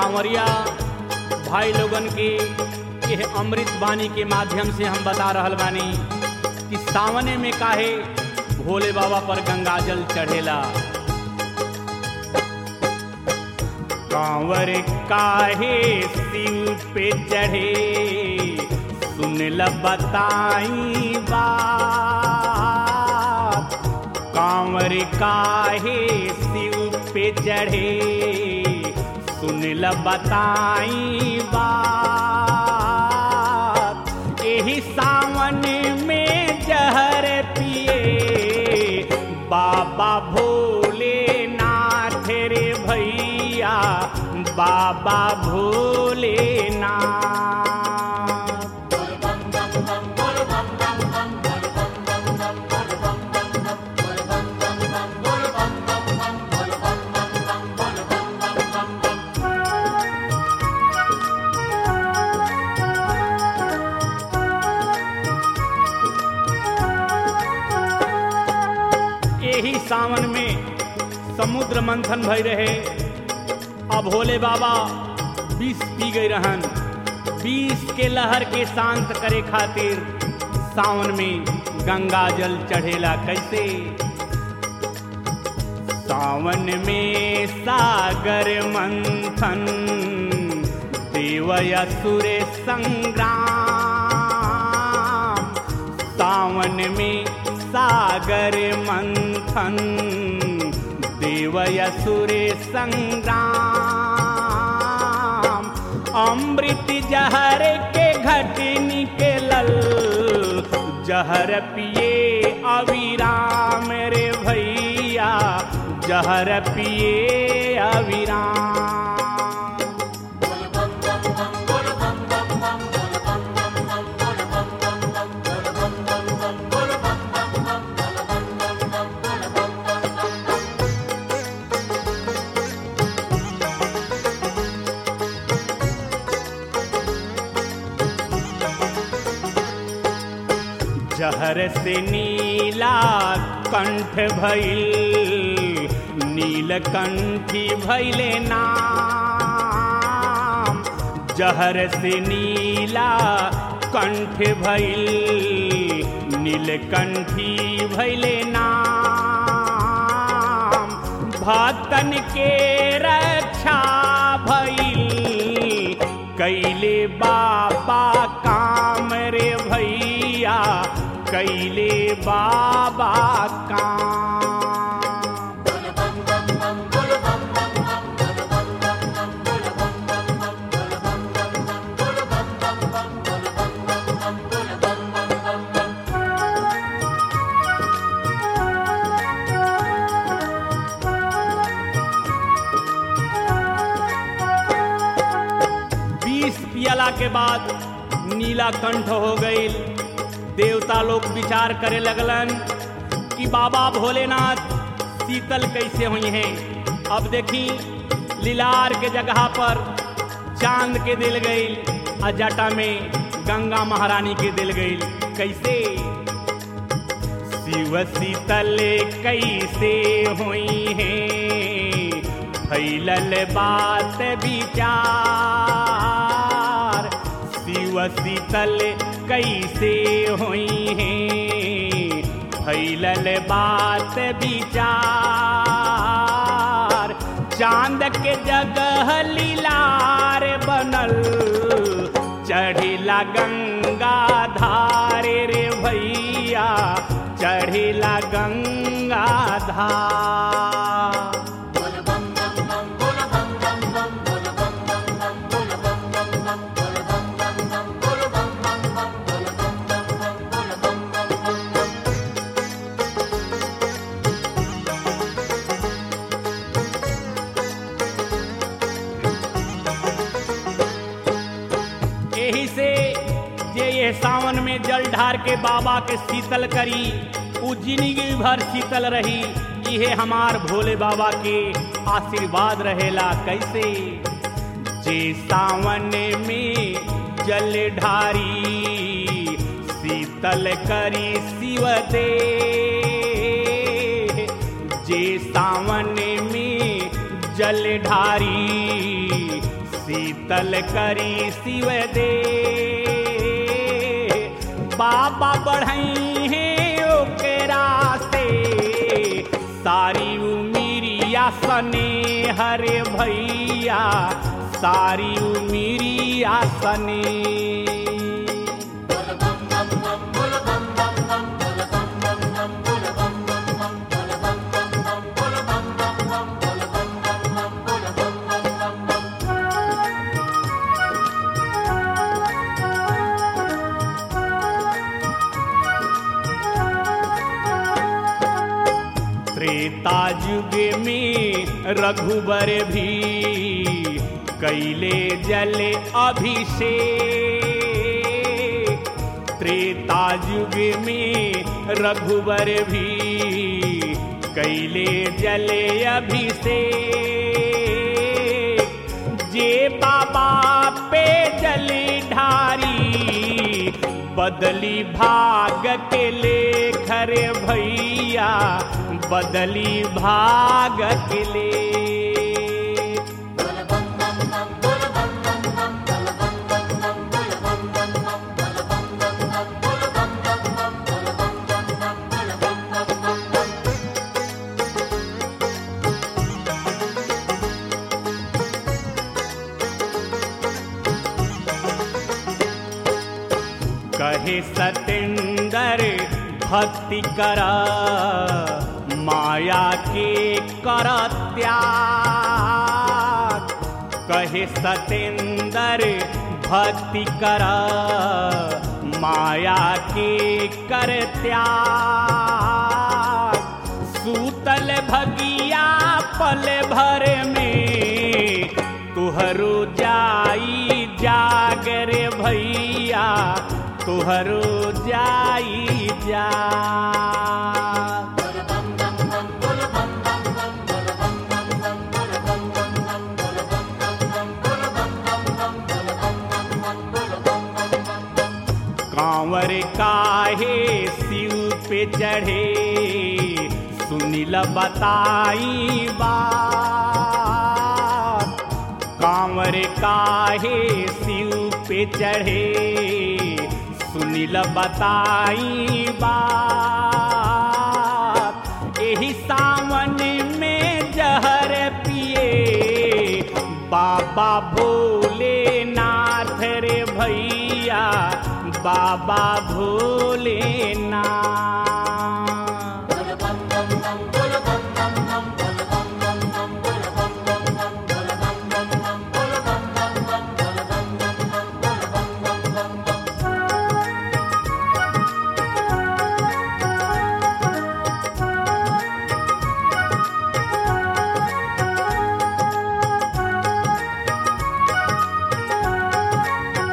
कांवरिया भाई लोगन के यह अमृत वाणी के माध्यम से हम बता रहल बानी कि सावने में काहे भोले बाबा पर गंगाजल चढ़ेला कांवर काहे शिव पे चढ़े सुन ल बताई बात कांवर काहे शिव पे चढ़े सुन ल बताई बात एही सावन में जहर पिए बाबा भोलेनाथ रे भैया बाबा भोलेनाथ यही सावन में समुद्र मंथन भई रहे अब भोले बाबा विष पी गई रहन विष के लहर के शांत करे खातिर सावन में गंगा जल चढ़ेला कैसे सावन में सागर मंथन देव असुर संग्राम सावन में सागर मंथन देव असुर संग्राम अमृत जहर के घट निकलल जहर पिए अविराम रे भैया जहर पिए अविराम जहर से नीला कंठ भइल नीलकंठी भैले नाम जहर से नीला कंठ भइल नीलकंठी भैले नाम भक्तन के रक्षा भइल कैले बाबा काम रे भैया कैले बाबा काम बीस पियला के बाद नीला कंठ हो गई देवता लोग विचार करे लगलन कि बाबा भोलेनाथ शीतल कैसे हुई हैं अब देखी लीलार के जगह पर चांद के दिल गई आ जटा में गंगा महारानी के दिल गई कैसे शिव शीतल कैसे हुई हैं फैलल बात विचार शिव शीतल कैसे हुई हैं फैलल बात विचार चांद के जगह लीलार बनल चढ़िला गंगा धारे रे भैया चढ़िला गंगा धार यही से जे ये सावन में जल ढार के बाबा के शीतल करी उ जिंदगी भर शीतल रही इहे हमार भोले बाबा के आशीर्वाद रहेला कैसे जे सावन में जल ढारी शीतल करी शिव दे जे सावन में जल ढारी शीतल करी शिव दे बाबा बढ़ई है ओकरा से सारी उमिरिया सने हरे भैया सारी उमिरिया सने त्रेता युग में रघुबर भी कैले जल अभिषेक त्रेता युग में रघुबर भी कैले जल अभिषेक जे बाबा पे जल ढारी बदली भाग के लेख रे भैया बदली भाग के ले कहे सतेंदर भक्ति कर माया के कर त्याग कहे सतेंदर भक्ति कर माया के कर त्याग सूतल भगिया पल भर में तुहरो जाई जागर भैया तुहरो जाई जा कांवर काहे शिव पे चढ़े सुनिल बताई बात कांवर काहे शिव पे चढ़े सुनिल बताई बात एही सावन में जहर पिए बाबा भोलेनाथ रे भैया बाबा भोलेनाथ